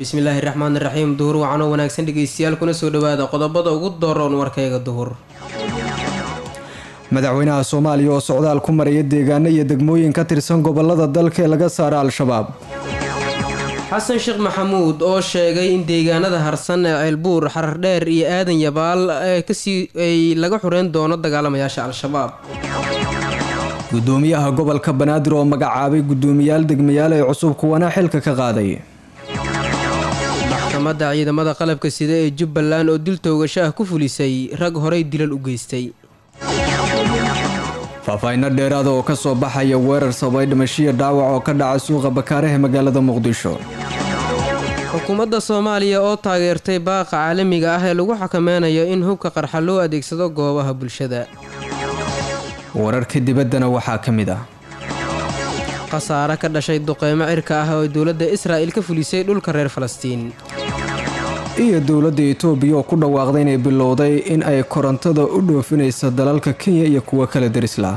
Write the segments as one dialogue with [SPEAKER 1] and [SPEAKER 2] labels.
[SPEAKER 1] bismillaahi raxmaan raxiim duhur wacanoo wanaagsan dhegeystayaal kuna soo dhawaada qodobada ugu dooroon warkayga duhur
[SPEAKER 2] madaxweynaha soomaaliya oo socdaal ku maraya deegaano iyo degmooyin ka tirsan gobolada dalka ee laga saara al-shabaab
[SPEAKER 1] xasan sheekh maxamuud oo sheegay in deegaanada harsan ee ceelbuur xarardheer iyo aadan yabaal kasii ay laga xureyn doono dagaalamayaasha al-shabaab
[SPEAKER 2] gudoomiyaha gobolka banaadir oo magacaabay gudoomiyaal degmayaal ee cusub kuwana xilka ka qaaday
[SPEAKER 1] maxkamadda ciidamada qalabka sida ee jubbaland oo dil toogasho ah ku fulisay rag horey dilal u geystay
[SPEAKER 2] faahfaahinno dheeraada oo ka soo baxaya weerar sababay dhimashiya dhaawac oo ka dhaca suuqa bakaaraha magaalada muqdisho
[SPEAKER 1] xukuumadda soomaaliya oo taageertay baaqa caalamiga ah ee lagu xakameynayo in hubka qarxa loo adeegsado goobaha bulshada
[SPEAKER 2] wararka dibaddana waxaa ka mid ah
[SPEAKER 1] khasaare ka dhashay duqeymo cirka ah oo dowladda israa'il ka fulisay dhulka reer falastiin
[SPEAKER 2] iyo dowladda itoobiya oo ku dhawaaqday inay bilowday in ay korontada u dhoofinayso dalalka kenya iyo kuwo kale darislah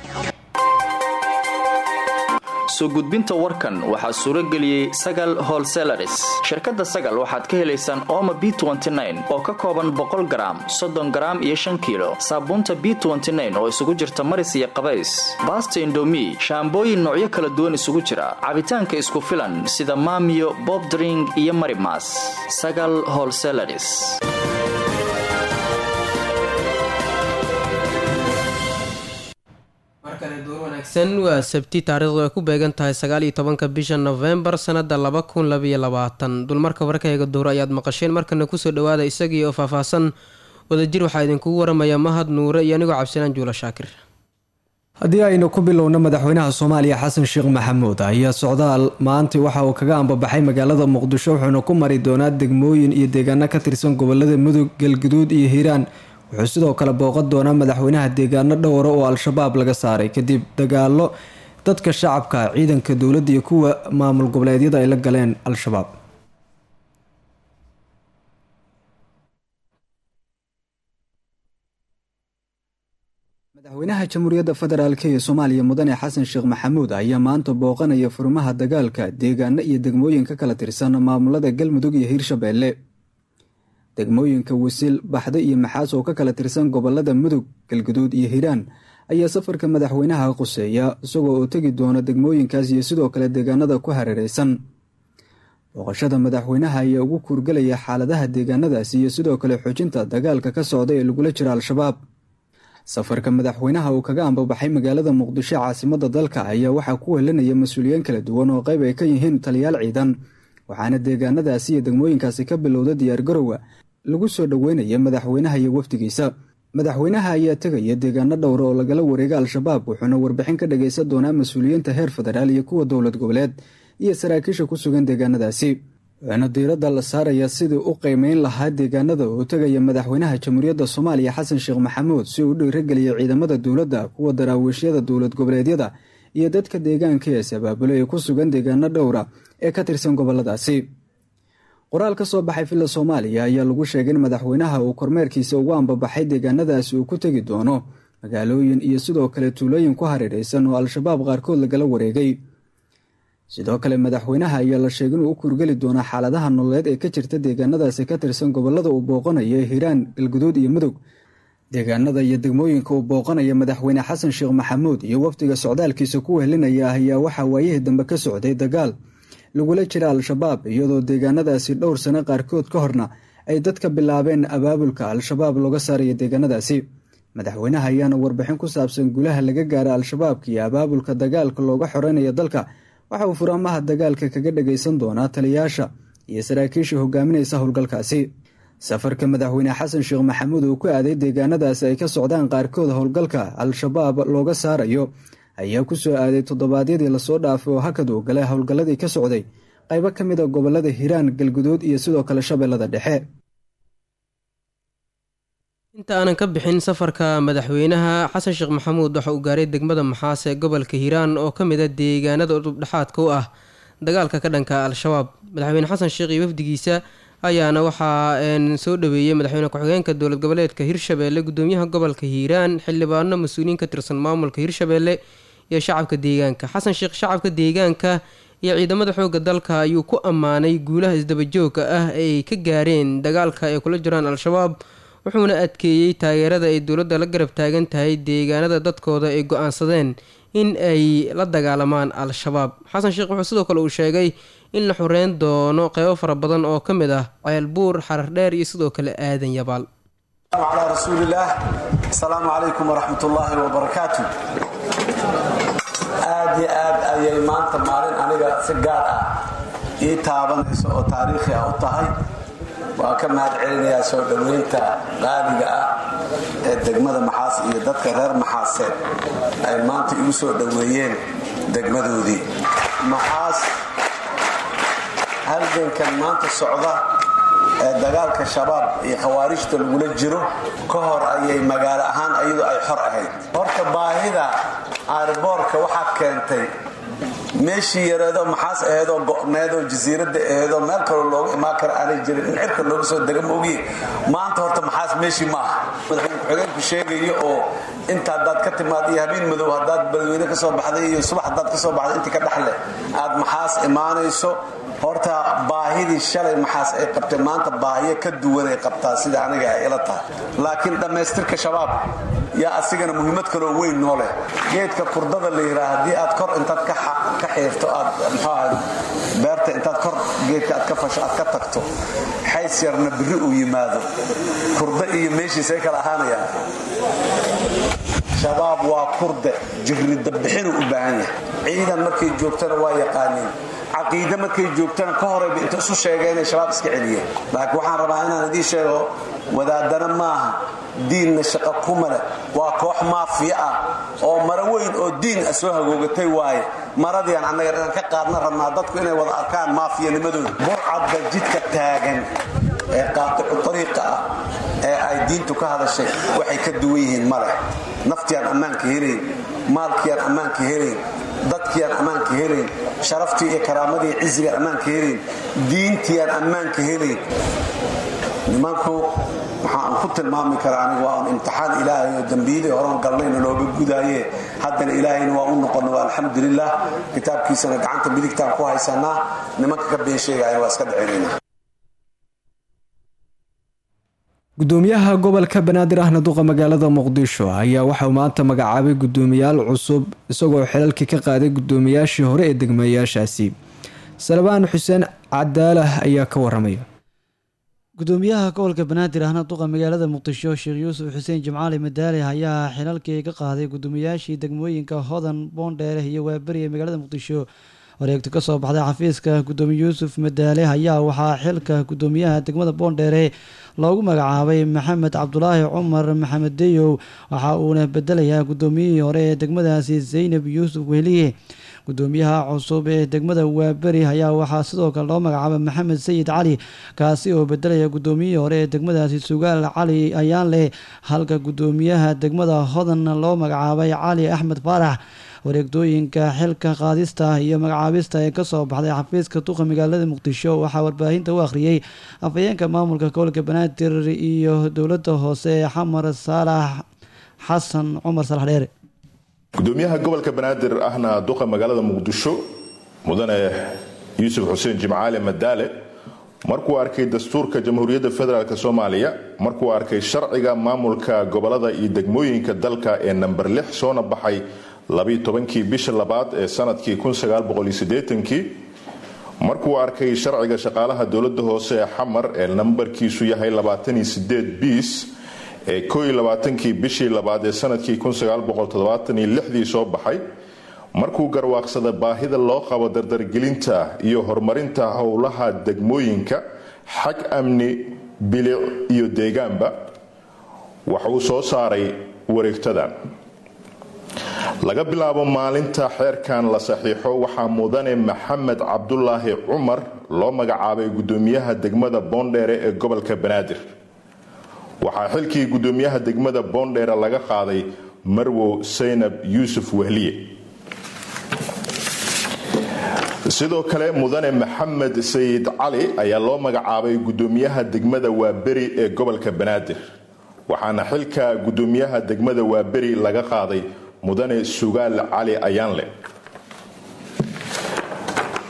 [SPEAKER 3] soo gudbinta warkan waxaa suuro geliyey sagal holselaris shirkadda sagal waxaad ka helaysaan ooma b oo ka kooban boqol garaam soddon garaam iyo shan kiilo saabuunta b oo isugu jirta maris iyo qabays baasta indomi shaambooyin noocyo kala duwan isugu jira cabitaanka isku filan sida maamiyo bobdring iyo marimas sagal holselaris
[SPEAKER 1] waa sabti taariikhdu ay ku beegan tahay sagaal iyo tobanka bisha nofembar sanada laba kun labaiyo labaatan dulmarka warkayga duur ayaad maqasheen markana kusoo dhawaada isagii oo faahfaahsan wadajir waxaa idinkugu waramaya mahad nuure iyo anigoo cabdisalaan juula shaakir
[SPEAKER 2] haddii aynu ku bilowno madaxweynaha soomaaliya xasan sheekh maxamuud ayaa socdaal maanta waxa uu kaga ambabaxay magaalada muqdisho wuxuuna ku mari doonaa degmooyin iyo deegaano ka tirsan gobolada mudug galguduud iyo hiiraan wuxuu sidoo kale booqan doonaa madaxweynaha deegaano dhowra oo al-shabaab laga saaray kadib dagaalo dadka shacabka ciidanka dowladda iyo kuwa maamul goboleedyada ay la galeen al-shabaab madaxweynaha jamhuuriyadda federaalk ee soomaaliya mudane xasan sheekh maxamuud ayaa maanta booqanaya furmaha dagaalka deegaano iyo degmooyin ka kala tirsan maamulada galmudug iyo hiirshabeelle degmooyinka wasiil baxdo iyo maxaas oo ka kala tirsan gobolada mudug galguduud iyo hiiraan ayaa safarka madaxweynaha quseeya isagoo oo tegi doona degmooyinkaas iyo sidoo kale deegaanada ku hareereysan booqashada madaxweynaha ayaa ugu kuurgelaya xaaladaha deegaanadaasi iyo sidoo kale xoojinta dagaalka ka socda ee lagula jiro al-shabaab safarka madaxweynaha uu kaga ambabaxay magaalada muqdisho caasimada dalka ayaa waxaa ku welinaya mas-uuliyiin kala duwan oo qayb ay ka yihiin taliyaal ciidan waxaana deegaanadaasi iyo degmooyinkaasi ka bilowda diyaargarowga lagu soo dhoweynaya madaxweynaha iyo wafdigiisa madaxweynaha ayaa tegaya deegaano dhowra oo lagala wareega al-shabaab wuxuuna warbixin ka dhagaysan doonaa mas-uuliyiinta heer federaal iyo kuwa dowlad goboleed iyo saraakiisha ku sugan deegaanadaasi wuxuuna diiradda la saaraya sidii u qiimeyn lahaa deegaanada oo tegaya madaxweynaha jamhuuriyadda soomaaliya xasan sheekh maxamuud si uu u dhiirageliya ciidamada dowladda kuwa daraawiishyada dowlad goboleedyada iyo dadka deegaanka ee sabaabule ee ku sugan deegaano dhowra ee ka tirsan goboladaasi qoraal ka soo baxay villa soomaaliya ayaa lagu sheegay in madaxweynaha uu kormeerkiisa ugu ambabaxay deegaanadaasi uu ku tegi doono magaalooyin iyo sidoo kale tuulooyin ku hareereysan oo al-shabaab qaarkood lagala wareegay sidoo kale madaxweynaha ayaa la sheegay inuu u kurgeli doono xaaladaha nololeed ee ka jirta deegaanadaasi ka tirsan gobolada uu booqanaya hiiraan galguduud iyo mudug deegaanada iyo degmooyinka uu booqanaya madaxweyne xasan sheekh maxamuud iyo wafdiga socdaalkiisa ku wehelinaya ayaa waxaa waayihii dambe ka socday dagaal lagula jira al-shabaab iyadoo deegaanadaasi dhowr sano qaarkood ka horna ay dadka bilaabeen abaabulka al-shabaab looga saaraya deegaanadaasi madaxweynaha ayaana warbixin ku saabsan gulaha laga gaara al-shabaabka iyo abaabulka dagaalka looga xoreynaya dalka waxa uu furaamaha dagaalka kaga dhagaysan doonaa taliyaasha iyo saraakiisha hogaaminaysa howlgalkaasi safarka madaxweyne xasan sheekh maxamuud uu ku aaday deegaanadaasi ay ka socdaan qaarkood howlgalka al-shabaab looga saarayo ayaa ku soo aaday toddobaadyadii lasoo dhaafay oo hakad uu galay howlgalladii ka socday qaybo ka mid a gobolada hiiraan galguduud iyo sidoo kale shabeellada dhexe
[SPEAKER 1] inta aanan ka bixin safarka madaxweynaha xasan sheekh maxamuud waxa uu gaaray degmada maxaas ee gobolka hiiraan oo ka mid a deegaanada udubdhexaadka u ah dagaalka ka dhanka al-shabaab madaxweyne xasan sheekh iyo wafdigiisa ayaana waxaa soo dhaweeyey madaxweyne ku-xigeenka dowlad goboleedka hirshabeelle gudoomiyaha gobolka hiiraan xildhibaano mas-uuliyiin ka tirsan maamulka hirshabeelle iyo shacabka deegaanka xasan sheekh shacabka deegaanka iyo ciidamada xoogga dalka ayuu ku ammaanay guulaha isdabajoogka ah ay ka gaareen dagaalka ay kula jiraan al-shabaab wuxuuna adkeeyey taageerada ay dowladda la garab taagan tahay deegaanada dadkooda ay go-aansadeen in ay la dagaalamaan al-shabaab xasan sheekh wuxuu sidoo kale uu sheegay in la xoreyn doono qeybo fara badan oo ka mid ah ceelbuur xarar dheer iyo sidoo kale aadan yabaal
[SPEAKER 4] calaa rasuulillaah asalaamu calaykum waraxmat ullaahi wabarakaatu aad iyo aad ayay maanta maalin aniga si gaar ah ii taabanayso oo taariikhi ah u tahay waa ka mahad celinayaa soo dhoweynta qaaliga ah ee degmada maxaas iyo dadka reer maxaaseed ay maanta igu soo dhoweeyeen degmadoodii maxaas halgankan maanta socda ee dagaalka shabaab iyo khawaarijta lagula jiro ka hor ayay magaalo ahaan iyadoo ay xor ahayd horta baahida aarboorka waxaa keentay meeshii yareedoo maxaas aheedoo go'needoo jasiiradda aheedoo meel kaloo loogu imaan kara aanay jirin in cirka looga soo dega moogiye maanta horta maxaas meeshii ma aha madaxweyne ku-xigeenku sheegayo oo inta haddaad ka timaad iyo habeen madow haddaad badweyne ka soo baxday iyo subax haddaad ka soo baxday intii ka dhexle aad maxaas imaanayso horta baahidii shalay maxaas ay qabtay maanta baahiyo ka duwanay qabtaa sida aniga ay ila tahay laakiin dhammaystirka shabaab yaa asigana muhiimad kaloo weyn noo leh geedka kurdada la yidhaa haddii aad kor intaad ka xiirto aad mxuaha beerta intaad kor geedka aad ka fasho aad ka tagto xays yarna biri uu yimaado kurda iyo meeshiisay kala ahaanayaan shabaab waa kurde jirrida bixinuu u baahan yahay ciidan markay joogtana waa yaqaaniin caqiide markay joogtana ka horayba inta isu sheega inay shabaab iska celiyeen laakiin waxaan rabaa inaan idiin sheego wadaadana maaha diinna shaqo kuma leh waa koox maafiya ah oo maro weyn oo diin ah soo hagoogatay waaye maradiiaan annaga inaan ka qaadna rabnaa dadku inay wada arkaan maafiyanimadooda burcadda jidka taagan ee qaaticu ariiqa ah ee ay diintu ka hadashay waxay ka duwan yihiin ma leh naftiaan ammaanka helayn maalkiiaan ammaanka helayn dadkiiaan ammaanka helayn sharaftii iyo karaamadii cizigaan ammaanka helayn diintiiaan ammaanka helayn nimanku waxaan ku tilmaami karaa anigu waa un imtixaan ilaahay oo dembiyadii horan galnayna looga gudaaye haddana ilaahayna waa u noqona waa alxamdulilah kitaabkiisana gacanta midigtaan ku haysanaa nimanka ka been sheegaya waa iska dhacinayna
[SPEAKER 2] gudoomiyaha gobolka banaadir ahna duqa magaalada muqdisho ayaa waxauu maanta magacaabay gudoomiyaal cusub isagoo xilalkii ka qaaday gudoomiyaashii hore ee degmayaashaasi salbaan xuseen cadaalah ayaa ka waramaya
[SPEAKER 5] gudoomiyaha gobolka banaadir ahna duqa magaalada muqdisho sheekh yuusuf xuseen jimcaali madaali ayaa xilalkii ka qaaday gudoomiyaashii degmooyinka hodan boondheere iyo waaberi ee magaalada muqdisho wareegto kasoo baxday xafiiska gudoomiye yuusuf madaale ayaa waxaa xilka gudoomiyaha degmada boondheere loogu magacaabay maxamed cabdulaahi cumar maxamed deyow waxa uuna bedelayaa gudoomiyihii hore ee degmadaasi zaynab yuusuf wehliye gudoomiyaha cusub ee degmada waaberi ayaa waxaa sidoo kale loo magacaabay maxamed sayid cali kaasi oo bedelaya gudoomiyihii hore ee degmadaasi sugaal cali ayaanleh halka gudoomiyaha degmada hodan loo magacaabay cali axmed faarax wareegdooyinka xilka qaadista iyo magacaabista ee kasoo baxday xafiiska duqa magaalada muqdisho waxaa warbaahinta u akhriyey afhayeenka maamulka gobolka banaadir iyo dowlada hoose ee xamar saalax xasan cumar salax dheere
[SPEAKER 6] gudoomiyaha gobolka banaadir ahna duqa magaalada muqdisho mudane yuusuf xuseen jimcaale madaale markuu arkay dastuurka jamhuuriyadda federaalk soomaaliya markuu arkay sharciga maamulka gobolada iyo degmooyinka dalka ee namber lix soona baxay labiiy tobankii bisha labaad ee sanadkii kii markuu arkay sharciga shaqaalaha dowlada hoose ee xamar ee nambarkiisu yahay biis ee kii bishii labaad ee sanadkii dii soo baxay markuu garwaaqsada baahida loo qabo dardargelinta iyo horumarinta howlaha degmooyinka xag amni bilic iyo deegaanba waxa uu soo saaray wareegtadan laga bilaabo maalinta xeerkan la saxiixo waxaa mudane maxamed cabdulaahi cumar loo magacaabay gudoomiyaha degmada boondheere ee gobolka banaadir waxaa xilkii gudoomiyaha degmada boondheere laga qaaday marwow saynab yuusuf wehliye sidoo kale mudane maxamed sayid cali ayaa loo magacaabay gudoomiyaha degmada waaberi ee gobolka banaadir waxaana xilka gudoomiyaha degmada waaberi laga qaaday mudane sugaal cali ayaanle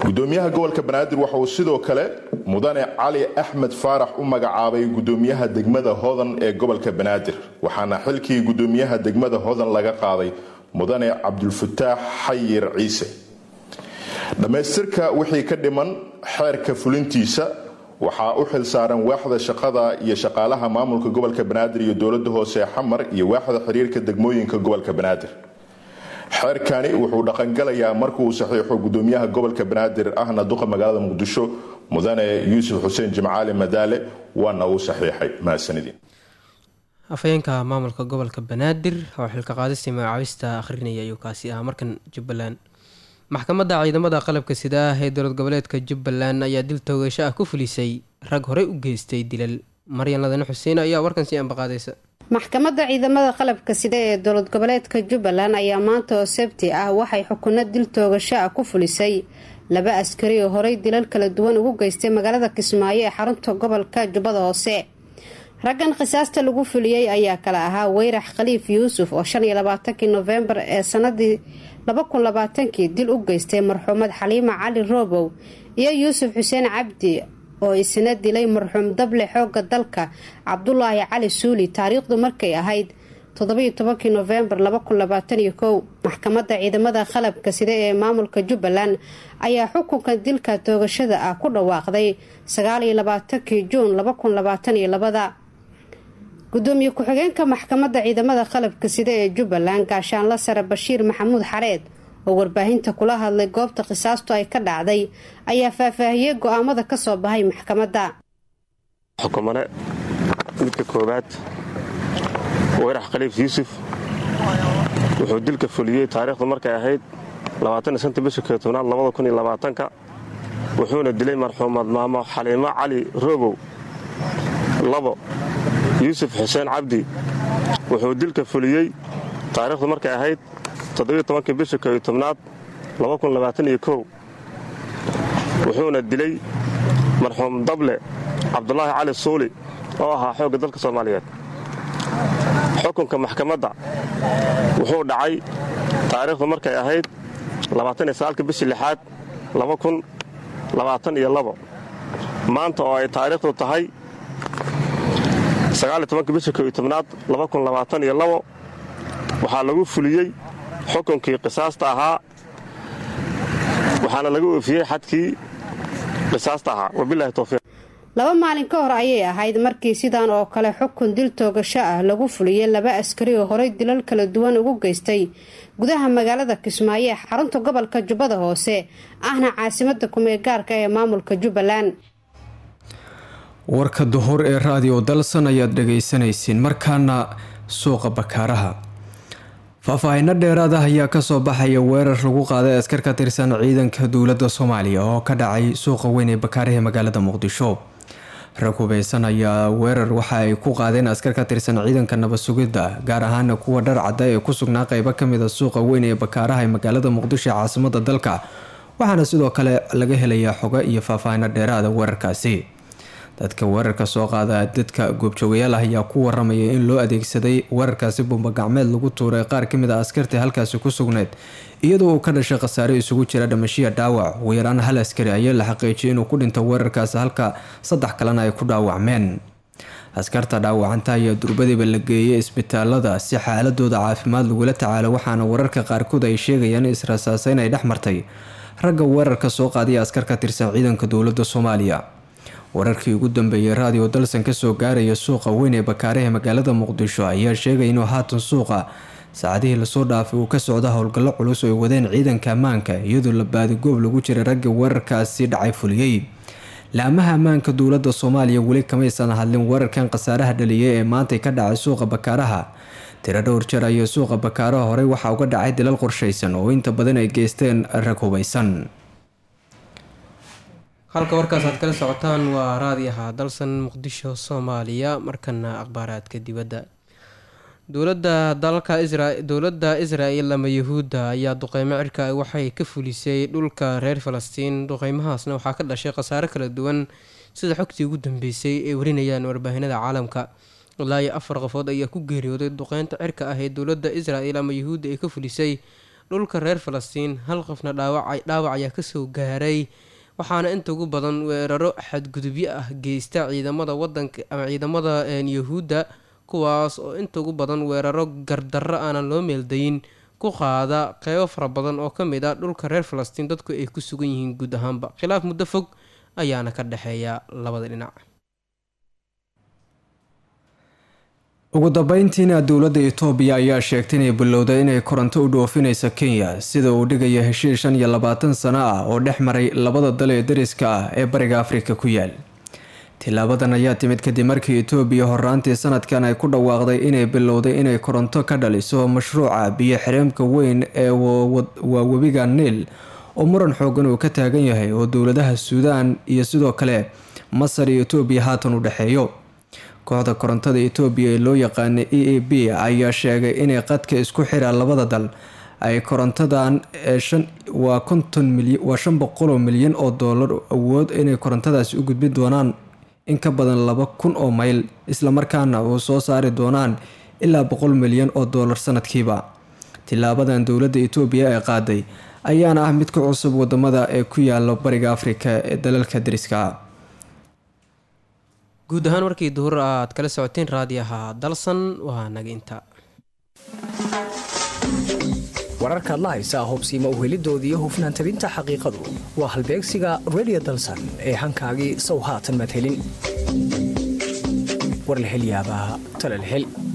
[SPEAKER 6] gudoomiyaha gobolka banaadir waxa uu sidoo kale mudane cali axmed faarax u magacaabay gudoomiyaha degmada hodan ee gobolka banaadir waxaana xilkii gudoomiyaha degmada hodan laga qaaday mudane cabdulfataax xayir ciise dhammaystirka wixii ka dhiman xeerka fulintiisa waxaa u xil saaran waaxda shaqada iyo shaqaalaha maamulka gobolka banaadir iyo dowlada hoose xamar iyo waaxda xiriirka degmooyinka gobolka banaadir xeerkani wuxuu dhaqangalayaa markuu saxiixo gudoomiyaha gobolka banaadir ahna duqa magaalada muqdisho mudane yuusuf xuseen jimcaali madaale waana uu saxiixay mahadsanidin
[SPEAKER 1] afhayeenka maamulka gobolka banaadir oo xilka qaadistii magacaabista akhrinaya ayuu kaasi ahaa markan jubbaland maxkamadda ciidamada qalabka sida ah ee dowlad goboleedka jubbaland ayaa dil toogasho ah ku fulisay rag horey u geystay dilal maryan ladane xuseen ayaa warkan sii ambaqaadaysa
[SPEAKER 7] maxkamadda ciidamada qalabka sida ee dowlad goboleedka jubbaland ayaa maanta oo sabti ah waxay xukuno dil toogasho ah ku fulisay laba askari oo horey dilal kala duwan ugu geystay magaalada kismaayo ee xarunta gobolka jubbada hoose raggan khisaasta lagu fuliyey ayaa kale ahaa weyrax khaliif yuusuf oo shan iyo labaatankii nofembar ee sanadii laba kun labaatankii dil u geystay marxuumad xaliima cali roobow iyo yuusuf xuseen cabdi oo isna dilay marxuum dable xooga dalka cabdulaahi cali suuli taariikhdu markay ahayd toddobiyo tobankii nofembar laba kun labaataniyo kow maxkamadda ciidamada qalabka sida ee maamulka jubbaland ayaa xukunka dilka toogashada ah ku dhawaaqday sagaaliyo labaatankii juun laba kun labaataniyo labada gudoomiye ku-xigeenka maxkamadda ciidamada qalabka sida ee jubbaland gaashaanla sare bashiir maxamuud xareed oo warbaahinta kula hadlay goobta qisaastu ay ka dhacday ayaa faahfaahiyey go-aamada ka soo baxay maxkamadda
[SPEAKER 8] xukumane midka koowaad weyrax khaliif yuusuf wuxuu dilka fuliyey taariikhdu markay ahayd bisha keetobnaad ka wuxuuna dilay marxuumad maamo xaliimo cali roobow labo yuusuf xuseen cabdi wuxuu dilka fuliyey taariikhdu markay ahayd bisha keetobnaad wuxuuna dilay marxuum dable cabdulaahi cali suuli oo ahaa xoogga dalka soomaaliyeed xukunka maxkamadda wuxuu dhacay taariikhdu markay ahayd bishii lixaad maanta oo ay taariikhdu tahay bisha keetobnaad waxaa lagu fuliyey xukunkii qisaasta ahaa waxaana laga oofiyey xadkii qisaasta ahaa wabilahi towfiiq
[SPEAKER 7] laba maalin ka hor ayay ahayd markii sidan oo kale xukun dil toogasho ah lagu fuliyey laba askari oo horey dilal kala duwan ugu geystay gudaha magaalada kismaayo ee xarunta gobolka jubbada hoose ahna caasimada kumeegaarka ee maamulka jubbaland
[SPEAKER 2] warka duhur ee raadiyo dalsan ayaad dhagaysanaysiin markaana suuqa bakaaraha faahfaahinno dheeraad ah ayaa kasoo baxaya weerar lagu qaaday askar ka tirsan ciidanka dowladda soomaaliya oo ka dhacay suuqa weyn ee bakaaraha magaalada muqdisho rag hubeysan ayaa weerar waxa ay ku qaadeen askar ka tirsan ciidanka nabad sugidda gaar ahaana kuwa dhar cadda ee ku sugnaa qeybo kamid a suuqa weyn ee bakaaraha ee magaalada muqdisho ee caasimada dalka waxaana sidoo kale laga helayaa xogo iyo faahfaahino dheeraada weerarkaasi dadka weerarka soo qaada dadka goobjoogayaal ah ayaa ku waramaya in loo adeegsaday weerarkaasi bumbagacmeed lagu tuuray qaar kamid a askartii halkaasi ku sugneyd iyadoo uu ka dhashay khasaare isugu jira dhamashiya dhaawac ugu yaraan hal askari ayaa la xaqiijiyay inuu ku dhinto weerarkaasi halka saddex kalena ay ku dhaawacmeen askarta dhaawacanta ayaa durbadiiba la geeyay isbitaalada si xaaladooda caafimaad lagula tacaalo waxaana wararka qaarkood ay sheegayaan in israsaaseyn ay dhex martay ragga weerarka soo qaadaya askar ka tirsan ciidanka dowladda soomaaliya wararkii ugu dambeeyay raadiyo dalsan kasoo gaaraya suuqa weyn ee bakaaraha magaalada muqdisho ayaa sheegay inuu haatan suuqa saacadihii lasoo dhaafay uu ka socda howlgallo culus oo ay wadeen ciidanka ammaanka iyadoo la baadigoob lagu jiray ragga weerarkaasi dhacay fuliyey laamaha ammaanka dowladda soomaaliya weli kamaysan hadlin weerarkan khasaaraha dhaliyay ee maantay ka dhacay suuqa bakaaraha tiro dhowr jeer ayaa suuqa bakaaraha horey waxaa uga dhacay dilal qorshaysan oo inta badan ay geysteen rag hubeysan
[SPEAKER 1] halka warkaas aad kala socotaan waa raadiyaha dalsan muqdisho soomaaliya markana akhbaaraadka dibadda dowlada dalka dowladda isra-el ama yahuudda ayaa duqeymo cirka waxay ka fulisay dhulka reer falastiin duqeymahaasna waxaa ka dhashay khasaare kala duwan sida xogtii ugu dambeysay ay warinayaan warbaahinada caalamka ilaa iyo afar qofood ayaa ku geeriyooday duqeynta cirka ah ee dowladda isra-el ama yahuudda ay ka fulisay dhulka reer falastiin hal qofna dhaawac ayaa kasoo gaaray waxaana inta ugu badan weeraro xadgudubyo ah geysta ciidamada wadanka ama ciidamada yahuudda kuwaas oo inta ugu badan weeraro gardarro aanan loo meeldayin ku qaada qeybo fara badan oo ka mid ah dhulka reer falastiin dadku ay ku sugan yihiin guud ahaanba khilaaf muddo fog ayaana ka dhexeeya labada dhinac
[SPEAKER 2] ugu dambeyntiina dowladda itoobiya ayaa sheegtay inay bilowday inay koronto u dhoofinayso kenya sida uu dhigaya heshiis shan iyo labaatan sano ah oo dhex maray labada dal ee dariska ah ee bariga afrika ku yaal tilaabadan ayaa timid kadib markii itoobiya horaantii sanadkan ay ku dhawaaqday inay bilowday inay koronto ka dhaliso mashruuca biyo xireenka weyn ee waa webiga niil oo muran xoogan uu ka taagan yahay oo dowladaha suudaan iyo sidoo kale masar iyo itoobiya haatan u dhexeeyo kooxda korontada itoobiya ee loo yaqaana e a b ayaa sheegay inay qadka isku xira labada dal ay korontadan waa konton waa shan boqoloo milyan oo doolar awood inay korontadaasi u gudbin doonaan in ka badan laba kun oo mayl islamarkaana uu soo saari doonaan ilaa boqol milyan oo doolar sanadkiiba tilaabadan dowladda itoobiya ee qaaday ayaana ah mid ka cusub wadamada ee ku yaala bariga afrika ee dalalka dariska ah
[SPEAKER 1] guud ahaan markii duhur aad kala socoteen raadiyaha dalsan waa naga inta
[SPEAKER 9] wararkaad la haysaa hubsiima uhelidooda iyo hufnaan tabinta xaqiiqadu waa halbeegsiga redio dalsan ee hankaagii sow haatan madhelin war la hel yaabaa tala la hel